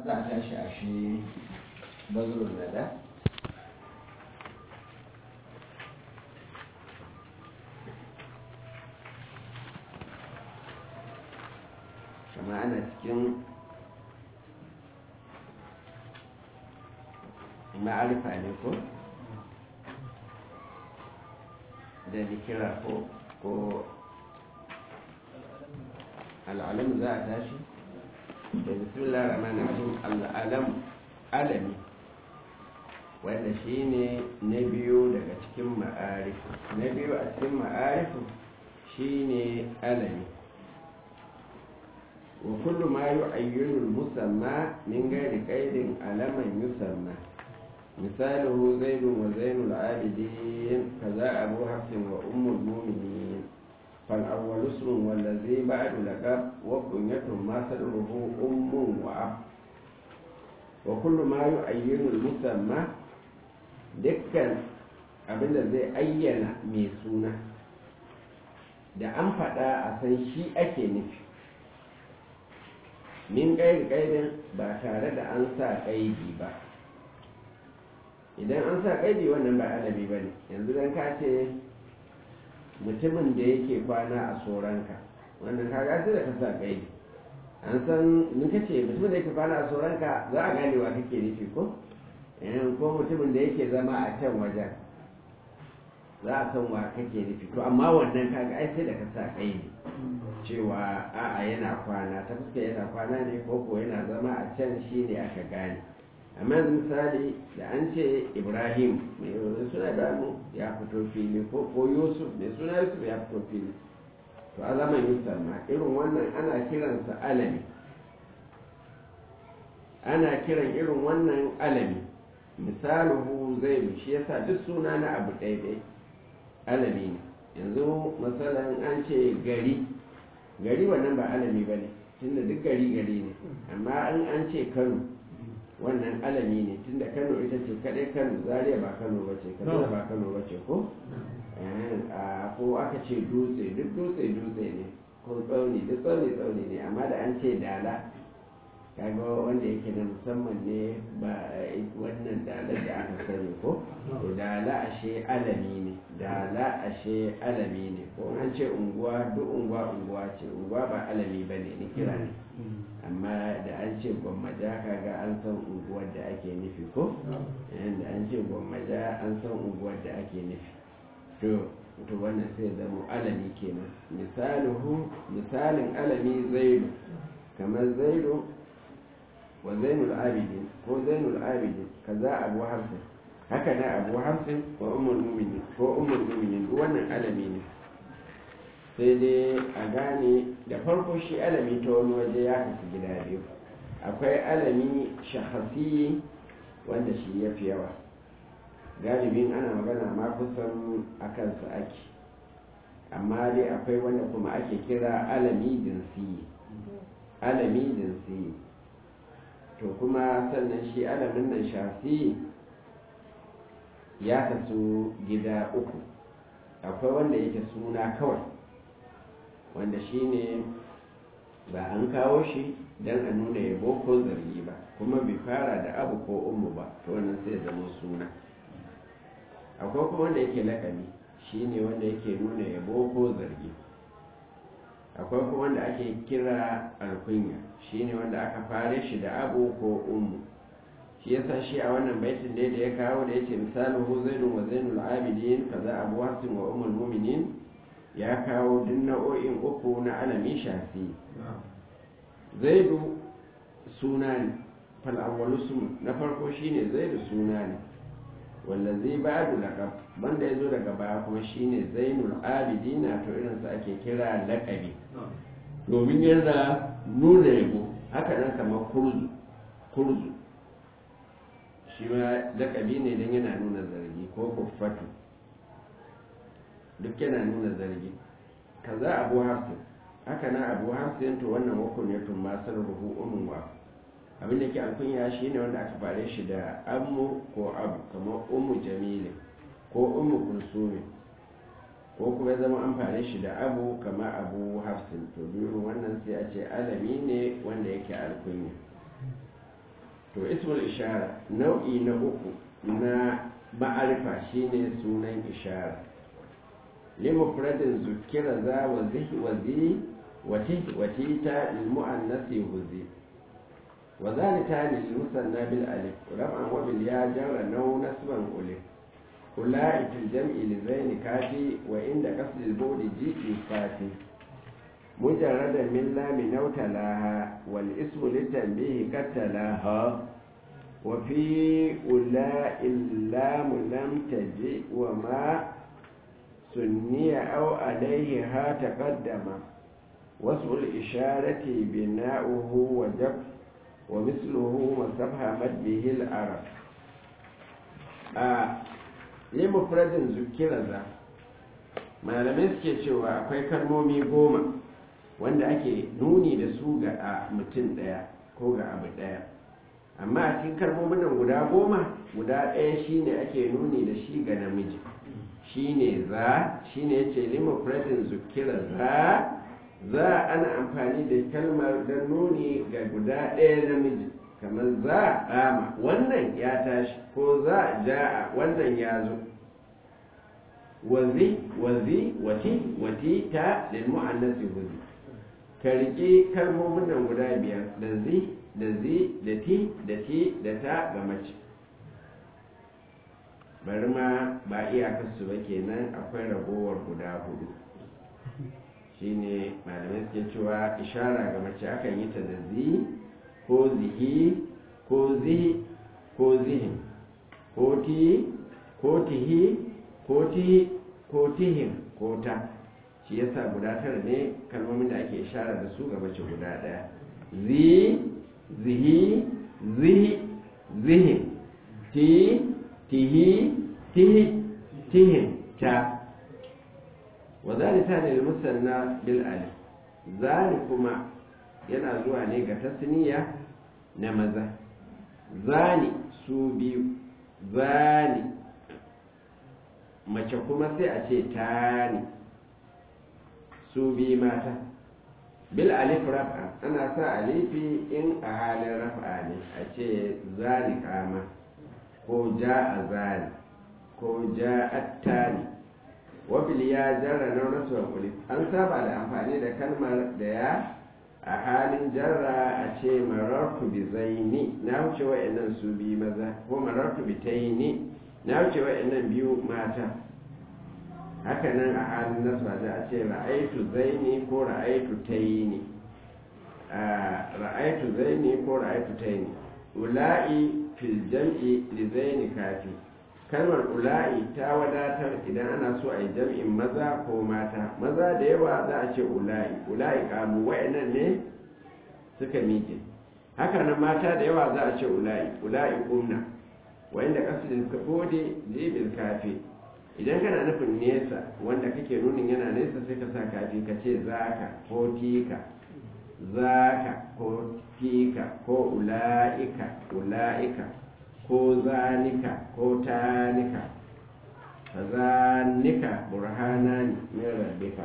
za a tashi a shi bazurun nada kama ana cikin ma'arifa ne ko da nikira ko ko al'alam za a tashi da bismillah rahman rahim al'alam alami wanda shi ne na biyu daga cikin ma'arifu na biyu a cikin ma'arifu shi ne alami wa kullu ma yu'ayyinu musamma min ghairi qaidin alaman yusamma misaluhu zaidun wa zainul abidin kaza abu hafsin wa ummul mu'minin فالأول اسم والذي بعد لقب وكنية ما صدره أم وأب وكل ما يعين المسمى dukkan abinda zai ayyana mai suna da an faɗa a san shi ake nufi min ƙairi ƙairin ba tare da an sa ƙaidi ba idan an sa ƙaidi wannan ba alabi ba ne yanzu don ka ce mutumin da yake kwana a tsoronka wannan kaga sai da ka sa kai an san in ka ce mutumin da yake kwana a tsoronka za a gane wa kake nufi ko ko mutumin da yake zama a can wajen za a san wa kake nufi to amma wannan kaga ai sai da ka sa kai ne cewa a'a yana kwana ta fuska yana kwana ne ko ko yana zama a can shi ne aka gane amma misali da an ce ibrahim mai suna damu ya fito fili ko ko yusuf mai suna yusuf ya fito fili to a zaman yusuf ma irin wannan ana kiransa alami ana kiran irin wannan alami misaluhu zaidu shi yasa duk suna na abu ɗaiɗai alami ne yanzu misalan an ce gari gari wannan ba alami ba ne tunda duk gari gari ne amma an an ce kano wannan alami ne tunda kano ita ce kadai kano zaria ba kano ba ce kaduna ba kano ba ce ko ko aka ce dutse duk dutse dutse ne ko tsauni duk tsauni tsauni ne amma da an ce dala kaga wanda yake na musamman ne ba wannan dala da aka sani ko to dala ashe alami ne dala ashe alami ne ko an ce unguwa duk unguwa unguwa ce unguwa ba alami ba ne ni kira ne amma da an ce gwammaja kaga an san unguwar da ake nufi ko da an ce gwammaja an san unguwar da ake nufi to to wannan sai zama alami kenan misaluhu misalin alami zaidu kamar zaidu wa zainul abidin ko zainul abidin kaza abu hamsin haka na abu hamsin wa umar muminin ko umar muminin wannan alami ne sai dai a gane da farko shi alami ta wani waje ya kasu gida biyu akwai alami shahasi wanda shi ya fi yawa galibin ana magana ma kusan a kansa ake amma dai akwai wanda kuma ake kira alami jinsi alami jinsi to kuma sannan shi alamin nan shafi ya kasu gida uku akwai wanda yake suna kawai wanda shi ne ba an kawo shi don a nuna yabo ko zargi ba kuma bai fara da abu ko umu ba to wannan sai zama suna akwai kuma wanda yake lakabi shi ne wanda yake nuna yabo ko zargi akwai kuma wanda ake kira alkunya shi ne wanda aka fare shi da abu ko umu shi yasa shi a wannan baitin da ya kawo da yace misalin hu zainun wa zainul abidin kaza abu hasin wa umul mu'minin ya kawo duk nau'o'in uku na alami shafi zaidu suna ne fal'awwalu sun na farko shine zaidu suna ne wallazi ba'du laqab banda yazo daga baya kuma shine zainul abidina to irin sa ake kira laqabi domin yana nuna yabo haka nan kamar kurzu kurzu shi ma laqabi ne dan yana nuna zargi ko kuffatu duk yana nuna zargi kaza abu hafsin haka na abu hafsin to wannan wakon ya tun masar ruhu umun wa abinda ke alkunya shi ne wanda aka fare shi da ammu ko abu kamar umu jamilin ko umu kulsumin ko kuma zama an fare shi da abu kamar abu hafsin to biyu wannan sai a ce alami ne wanda yake alkunya to ismul ishara nau'i na uku na ma'arifa shine sunan ishara limufradin zukira za wa zihi wa zi wati ta ilmu'annasi huzi wa zalika lil musanna bil alif raf'an wa bil ya jarra naw nasban ulif ulai fil jam'i li zaini kafi wa inda qasd al budi ji kafi مجردا من لام نوتلاها والاسم للتنبيه قد تلاها وفي أولاء اللام لم تجئ وما سني أو عليها تقدم واسم الإشارة بناؤه وجب ومثله مستفهمت به العرب آه لمفرد ذكر ذا malamai suke cewa akwai kalmomi goma wanda ake nuni da su ga a mutum ɗaya ko ga abu ɗaya amma a cikin kalmomin nan guda goma guda ɗaya shine ake nuni da shi ga namiji shine za shine yace limofratin zukira za za ana amfani da kalmar don nuni ga guda ɗaya namiji kamar za rama wannan ya tashi ko za ja'a wannan ya zo wazi wazi wati wati ta lil mu'annasi huzi ka riƙe kalmomin nan guda biyar da zi da zi da ti da ti da ta ga mace bari ma ba iyakarsu ba kenan akwai ragowar guda hudu shine malamai suke cewa ishara ga mace akan yi ta da zi ko zihi ko zihi ko zihin ko ti ko tihi ko ti ko tihin ko ta shi yasa guda tara ne kalmomin da ake ishara da su ga mace guda daya zi zihi zihi zihin ti tihi tihi tihin ta wa zalika ne musanna bil alif zani kuma yana zuwa ne ga tasniya na maza zani su biyu zani mace kuma sai a ce tani su biyu mata bil alif raf'a ana sa alifi in a halin raf'a ne a ce zani kama ko ja a zani ko ja attani wabil ya jarra na rasu kulif an saba da amfani da kalmar da ya a halin jarra a ce marartu bi zaini na wuce wa'annan su biyu maza ko marartu bi taini na wuce wa'annan biyu mata haka nan a halin nasba da a ce ra'aitu zaini ko ra'aitu taini ra'aitu zaini ko ra'aitu taini ula'i fil jam'i li zaini kafi kalmar ula'i ta wadatar idan ana so a yi jam'in maza ko mata maza da yawa za a ce ula'i ula'i kamu wa'annan ne suka miƙe haka nan mata da yawa za a ce ula'i ula'i kumna wanda kasidin ka gode jibil kafi idan kana nufin nesa wanda kake nunin yana nesa sai ka sa kafi ka ce zaka ko tika zaka ko tika ko ula'ika ula'ika ko zanika ko tanika fa zanika burhanani min rabbika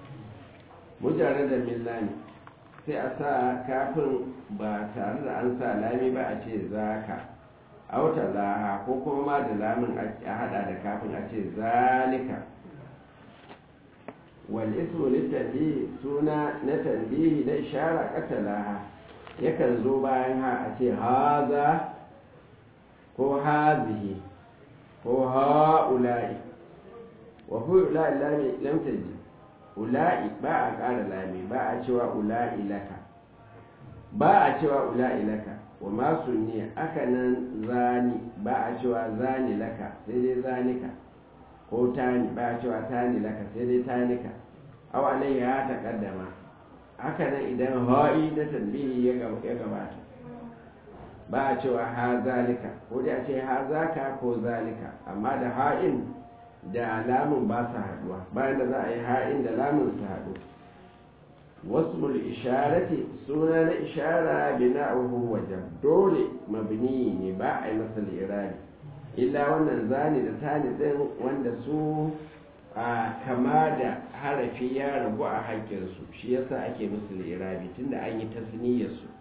mujarrada millani sai a sa kafin ba tare da an sa lami ba a ce zaka auta laha ko kuma ma da lamin a hada da kafin a ce zalika wal ismu litanbihi suna na tanbihi na ishara katalaha yakan zo bayan ha a ce haza ko hazihi ko ha'ula'i wa fi ula'i lami lam taji ula'i ba a ƙara lami ba a cewa ula'i laka ba a cewa ula'i laka wa masu ne aka nan zani ba a cewa zani laka sai dai zanika ko tani ba a cewa tani laka sai dai tanika aw alayhi ya taqaddama haka nan idan ha'i na tanbihi ya gabata ba a cewa ha zalika ko dai a ce ha zaka ko zalika amma da ha'in da lamun ba su haduwa bayan da za a yi ha'in da lamun su haɗu wasu isharati suna na ishara bina'uhu wajen dole mabni ne ba a yi masa lirari illa wannan zani da tani din wanda su a kama da harafi ya rabu a haƙƙinsu shi yasa ake musu lirabi tunda an yi tasniyarsu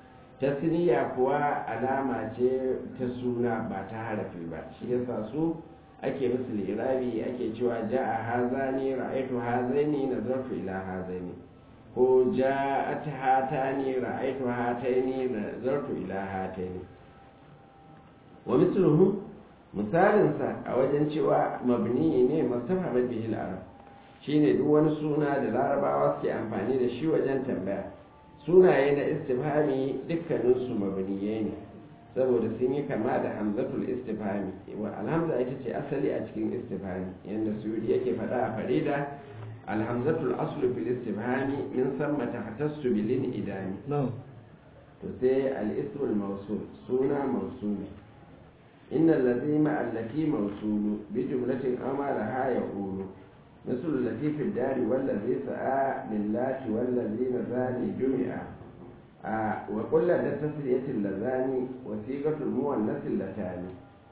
tasniya kuwa alama ce ta suna ba ta harafi ba shi yasa su ake musu lirabi ake cewa ja'a hazani ra'aitu hazaini nazartu ila hazaini ko ja'at hatani ra'aitu hataini nazartu ila hataini wa misluhu misalin sa a wajen cewa mabni ne mustafa bihi al-arab shine duk wani suna da larabawa suke amfani da shi wajen tambaya sunaye na istifhami dukkanin su mabniyai ne saboda sun yi kama da hamzatul istifhami wa alhamza ita ce asali a cikin istifhami yanda suyudi yake faɗa a farida alhamzatul aslu fil istifhami min samma tahtassu bil idami to sai al ismul mawsul suna mawsul inna allazi ma allati mawsulu bi jumlatin amara ha yaqulu مثل التي في الدار والذي سعى لله والذي نزاني جمعا آه وقل لدى تسلية اللذان وثيقة المؤنث اللتان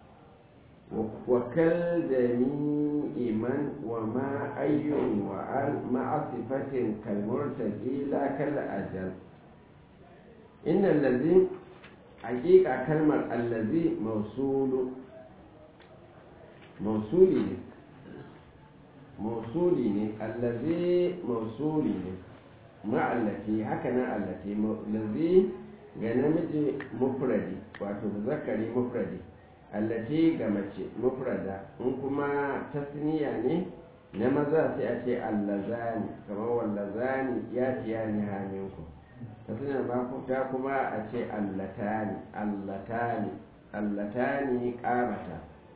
وكالجميع من وما أي وعل مع صفة كالمرتجي لا كالأجل إن الذي حقيقة كلمة الذي موصول موصولي موصولي الذي موصولي ma'allati haka nan allati lazi ga namiji mufradi wato zakari mufradi allati ga mace mufrada in kuma tasniya ne na maza sai a ce allazani kamar wallazani ya tiya ni haminku tasniya ba ta kuma a ce allatani allatani allatani kamata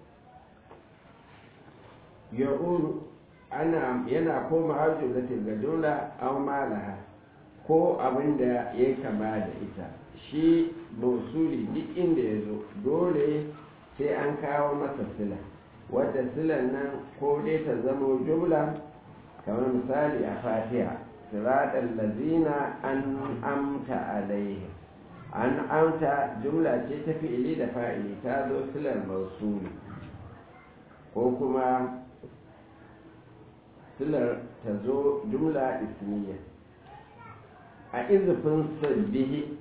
ya'uru ana yana koma har jumlatin ga jumla aw malaha ko abin da ya kama da ita shi mausuli duk inda ya zo dole sai an kawo masa sila wadda silan nan ko dai ta zama jumla kamar misali a fatiha siratal lazina an amta alaihi an amta jumla ce ta fi'ili da fa'ili ta zo silar mausuli ko kuma silar ta zo jumla ismiya a izufin sabbihi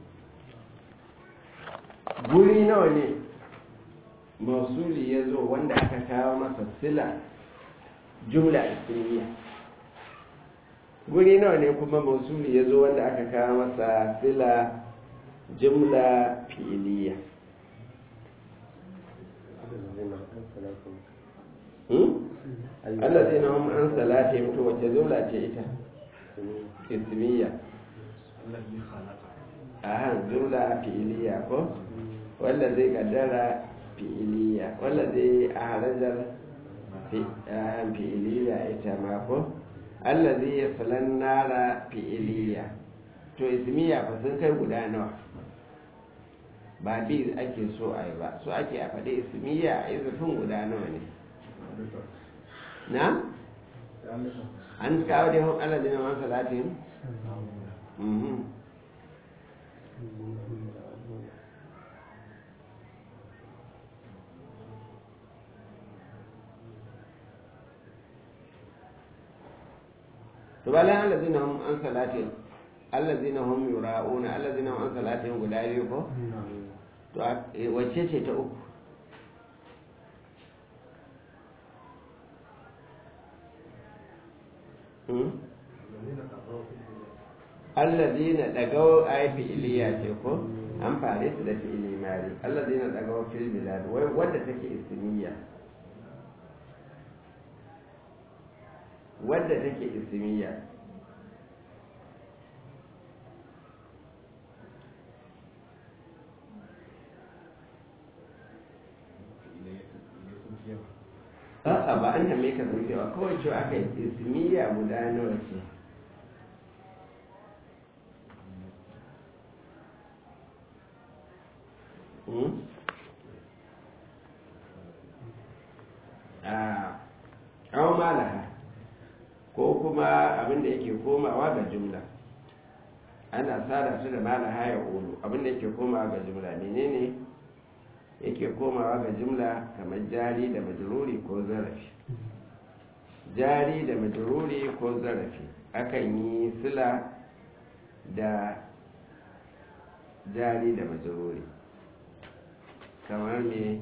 guri nawa ne mausuli ya zo wanda aka kawo masa sila jumla ismiya guri nawa ne kuma mausuli ya zo wanda aka kawo masa sila jumla fi'iliya Allah zai hum an salati to wace jumla ce ita ismiya aha jumla fi'iliya ko wanda zai kaddara fi'iliya wanda zai harajar fi'iliya ita ma ko Allah zai yi filan nara fi'iliya to ismiya ba sun kai guda nawa ba bi ake so a yi ba so ake a faɗi ismiya a izufin guda nawa ne na? an kawo da yawon Allah jina man salatin? to bayan Allah jina an salatin Allah zina hum yura'una Allah zina an salatin guda biyu ko? to wacce ce ta uku allazina dagaw ay fi'liya ce ko an fare su da fi'li mari allazina dagaw fil bilad wai wanda take ismiya wanda take ismiya a'a ba an tambaye ka sun cewa kawai cewa aka yi ismiya guda nawa ce a kawo malaha ko kuma abinda yake komawa ga jumla ana sada su da malaha ya ulu abinda yake komawa ga jumla menene yake komawa ga jumla kamar jari da majruri ko zarafi jari da majruri ko zarafi akan yi sila da jari da majururi kamar me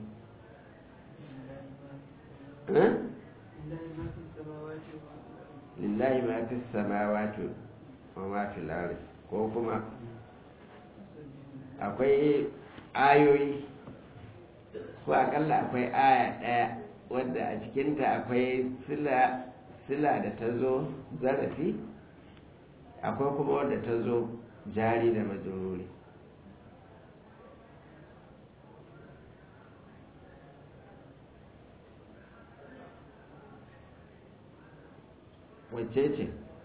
lillahi ma fi samawati wa ma fi lari ko kuma akwai ayoyi ko akalla akwai aya ɗaya wadda a cikinta akwai sila da ta zo zarafi akwai kuma wadda ta zo jari da majururi wacce ce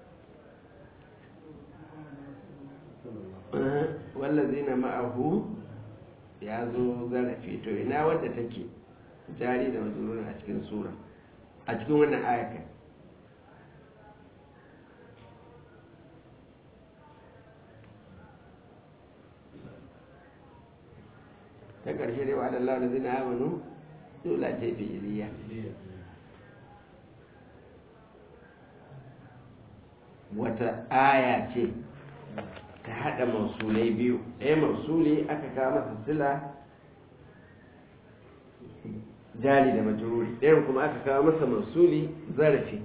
wallazi na ma'ahu ya zo zarafi to ina wadda take jari da mazururin a cikin sura a cikin wannan ayakan ta ƙarshe dai wa da Allah da zina amanu dole ce fi iliya wata aya ce ta haɗa mausulai biyu ɗaya mausuli aka kawo masa sila jari da majururi ɗayan kuma aka kawo masa mausuli zarafi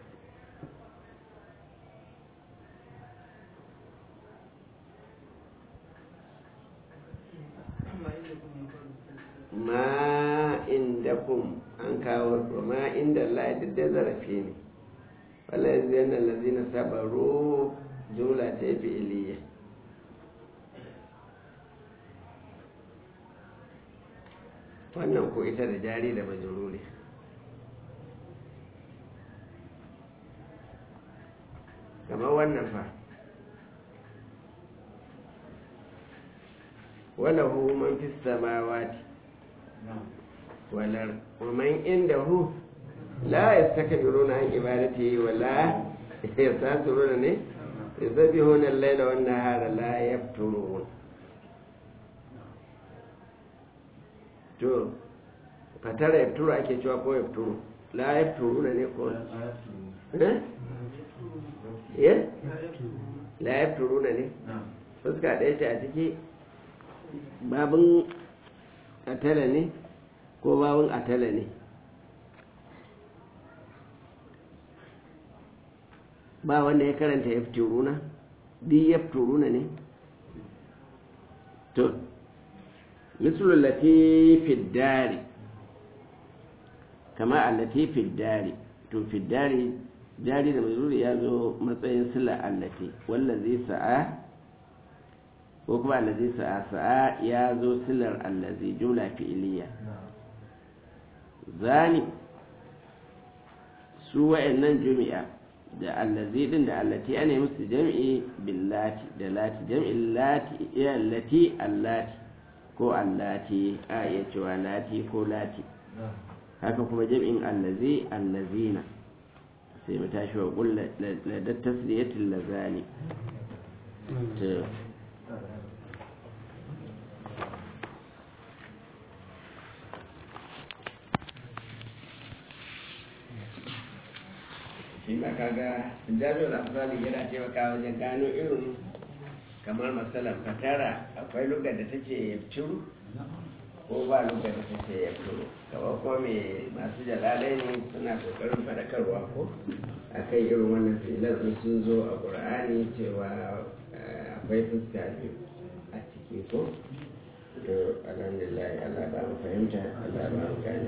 ma inda kun an kawo ma inda Allah duk da zarafi ne wala yanzu yana lazina sabaru jumla ta fi iliya wannan ko ita da jari da majururi kamar wannan fa walahu man fi samawati walar man inda hu la yastakbiruna an ibadati wala yastasiruna ne yusabbihuna al-laila wan nahara la yafturun to fatara yafturu ake cewa ko yafturu la yafturuna ne ko eh eh la yafturuna ne fuska ɗaya ce a ciki babin atala ne ko babin atala ne ba wanda ya karanta yafturuna di yafturuna ne to misalul lati fi dari kama allati fi dari to fi dari jari da mazuri ya zo matsayin sila allati wallazi sa'a ko kuma allazi sa'a sa'a ya zo silar allazi jumla fi'iliya zani su wa'annan jumi'a da allazi din da allati ana musu jam'i billati da lati jam'in lati ya allati allati ko allati a iya cewa lati ko lati haka kuma jam'in allazi allazina sai mu tashi wa kulla da tasliyatin lazani shi ma kaga jami'ar afzali yana taimaka wajen gano irin kamar matsalar fatara akwai lugar da take yabciru ko ba lugar da take yabciru kamar ko mai masu jalalai ne suna kokarin fadakarwa ko a kan irin wannan filar sun zo a ƙur'ani cewa akwai fuska biyu a ciki ko alhamdulillah allah ba mu fahimta allah ba mu gani